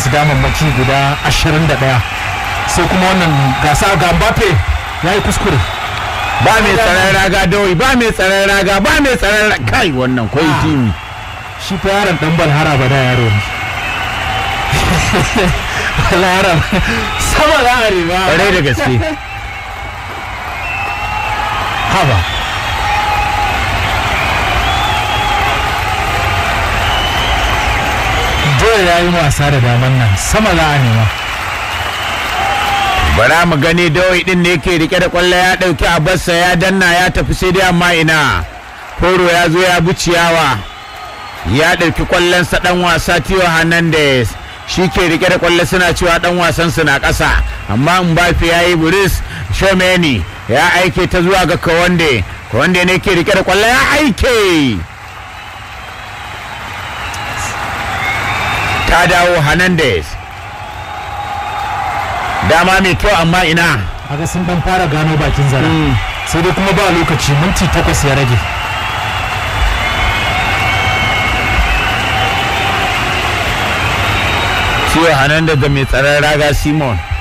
kansu damammaki guda 21 sai kuma wannan gasa ga Mbappe ya yi kuskure ba mai tsaron raga dawai ba mai tsaron raga ba mai tsaron raga kai wannan kwai Ah. timi shi fa yaron dan bal har abada yaro ne Wala yaron sama za a riba kwarai da gaske haba dole ya yi wasa da daman nan sama za a nema bara mu gani dawai din ne yake rike da kwallo ya dauki abarsa ya danna ya tafi sai dai amma ina koro ya zo ya bi ciyawa ya dauki kwallonsa dan wasa Tio Hernandez shi ke rike da kwallo suna cewa dan wasan su na ƙasa amma Mbappe ya yi buris Shomeni ya aike ta zuwa ga Kawande Kawande ne ke rike da kwallo ya aike ta dawo Hernandez dama mai kyau amma ina aga sun dan fara gano bakin zara Mm. sai dai kuma ba lokaci minti takwas ya rage Tio Hernandez da mai tsaron raga Simon